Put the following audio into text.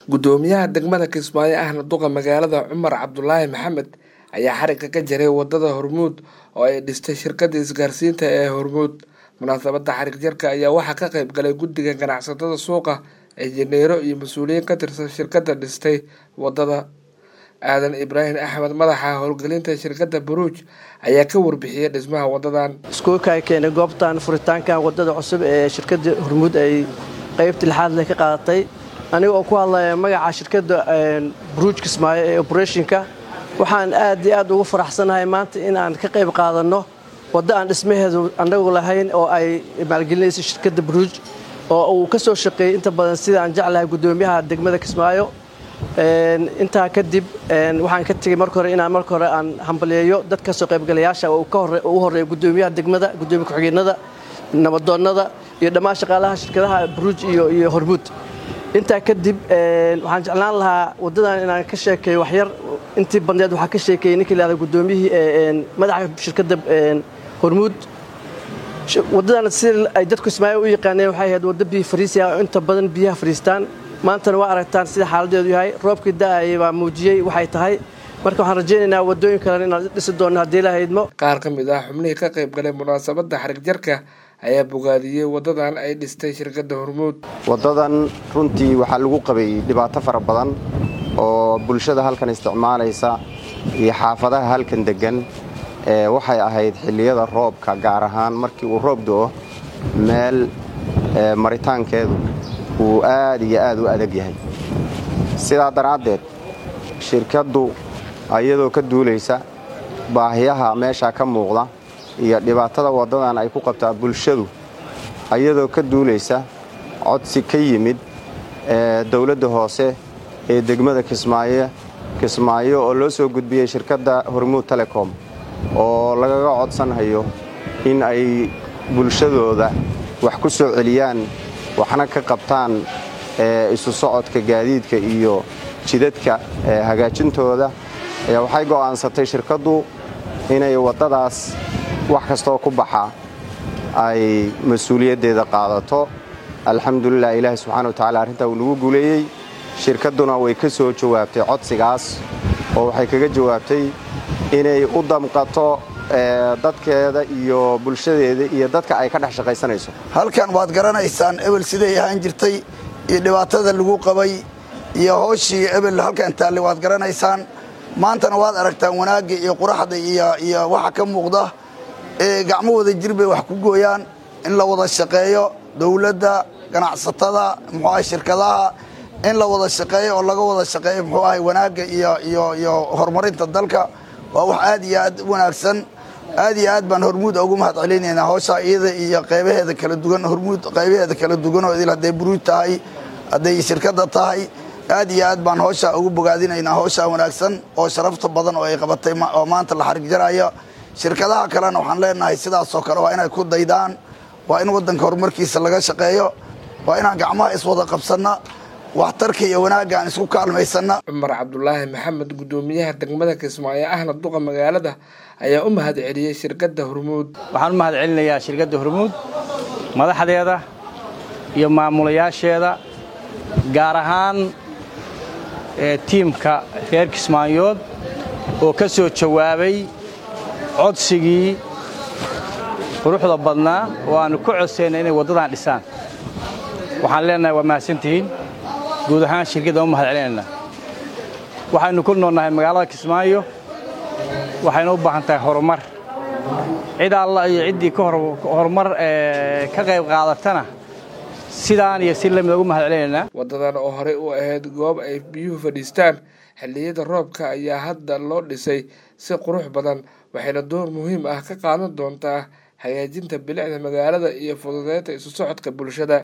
gudoomiyaha degmada kismaayo ahna duqa magaalada cumar cabdulaahi maxamed ayaa xarigga ka jaray wadada hormuud oo ay dhistay shirkada isgaarsiinta ee hormuud munaasabada xarig jarka ayaa waxaa ka qeyb galay guddiga ganacsatada suuqa injineero iyo mas-uuliyiin ka tirsan shirkada dhistay wadada aadan ibraahim axmed madaxa howlgelinta shirkada buruuj ayaa ka warbixiyey dhismaha wadadan iskuulka ay keenay goobtan furitaankan wadada cusub ee shirkada hormuud ay qeybta lixaad leh ka qaadatay aniga oo ku hadlaya magaca shirkada buruuj kismaayo ee oberetionka waxaan aad iyo aad ugu faraxsanahay maanta in aan ka qayb qaadanno waddo aan dhismaheedu annagu lahayn oo ay maalgelinaysa shirkadda buruuj oo uu ka soo shaqeeyey inta badan sida aan jeclahay guddoomiyaha degmada kismaayo intaa kadib waxaan ka tegey marka hore inaan marka hore aan hambaliyeeyo dad kasoo qaybgalayaasha ugu horreeya guddoomiyaha degmada guddoomiya ku-xigeenada nabadoonnada iyo dhammaan shaqaalaha shirkadaha buruuj iyo hormuud intaa kadib waxaan jeclaan lahaa waddadan inaan ka sheekeeyo waxyar intii badneed waxaa ka sheekeeyey ninkii lahada guddoomiyihii madaxa shirkadda hormuud waddadan sida ay dadku ismaayo u yaqaaneen waxay ahayd waddo biyo fariisi ah oo inta badan biyaha fariistaan maantana waa aragtaan sida xaaladeedu yahay roobkii da'ayay baa muujiyey waxay tahay marka waxaan rajaynaynaa waddooyin kalena inaan dhisi doonno haddii la haydmo qaar ka mid ah xubnihii ka qayb galay munaasabadda xarig jarka ayaa bogaadiyey waddadan ay dhistay shirkadda hormuud waddadan runtii waxaa lagu qabay dhibaato fara badan oo bulshada halkan isticmaalaysa iyo xaafadaha halkan deggan waxay ahayd xilliyada roobka gaar ahaan markii uu roob do'o meel maritaankeedu uu aad iyo aad u adag yahay sidaa daraaddeed shirkaddu iyadoo ka duulaysa baahiyaha meeshaa ka muuqda iyo dhibaatada waddadan ay ku qabtaa bulshadu iyadoo ka duulaysa codsi ka yimid dowladda hoose ee degmada kismaayo kismaayo oo loo soo gudbiyey shirkadda hormuud telecom oo lagaga codsanhayo in ay bulshadooda wax ku soo celiyaan waxna ka qabtaan isu socodka gaadiidka iyo jidadka hagaajintooda ayaa waxay go'aansatay shirkaddu inay waddadaas wax kastoo ku baxa ay mas-uuliyaddeeda qaadato alxamdulilah ilaahi subxana wa tacala arrintaa uu nagu guuleeyey shirkadduna way ka soo jawaabtay codsigaas oo waxay kaga jawaabtay inay u damqato dadkeeda iyo bulshadeeda iyo dadka ay ka dhex shaqaysanayso halkan waad garanaysaan ebel siday ahaan jirtay iyo dhibaatada lagu qabay iyo hooshii ebel halkan taalle waad garanaysaan maantana waad aragtaan wanaagga iyo quraxda iyo waxa ka muuqda ee gacmo wada jir bay wax ku gooyaan in la wada shaqeeyo dowladda ganacsatada muxuu ahay shirkadaha in la wada shaqeeyo oo laga wada shaqeeyo muxuu ahay wanaagga iyo horumarinta dalka waa wax aad iyo aad u wanaagsan aad iyo aad baan hormuud ugu mahad celinaynaa howsha iyada iyo qaybaheeda kala duwan hormuud qaybaheeda kala duwan oo idil hadday buruuj tahay hadday shirkadda tahay aad iyo aad baan howshaa ugu bogaadinaynaa howshaa wanaagsan oo sharafta badan oo ay qabatay oo maanta la xarig jaraya shirkadaha kalena waxaan leenahay sidaasoo kale waa inay ku daydaan waa in waddanka horumarkiisa laga shaqeeyo waa inaan gacmaha iswada qabsanna waxtarka iyo wanaagga aan isku kaalmaysanna cumar cabdulaahi maxamed guddoomiyaha degmada kismaayo ahna duqa magaalada ayaa u mahad celiyey shirkadda hormuud waxaan u mahad celinayaa shirkadda hormuud madaxdeeda iyo maamulayaasheeda gaar ahaan tiimka reer kismaayood oo ka soo jawaabay codsigii quruxda badnaa oo aannu ku codsayna inay waddadan dhisaan waxaan leenahay waa mahadsantihiin guud ahaan shirkaddan u mahad celinaynaa waxaynu ku noolnahay magaalada kismaayo waxaynu u baahan tahay horumar cid alla iyo ciddii horumar ka qayb qaadatana sidaan iyo si lamid ugu mahad celinaynaa waddadan oo horey u ahayd goob ay biyuhu fadhiistaan xilliyada roobka ayaa hadda loo dhisay si qurux badan waxayna door muhiim ah ka qaadan doontaa hagaajinta bilicda magaalada iyo fududeynta isu socodka bulshada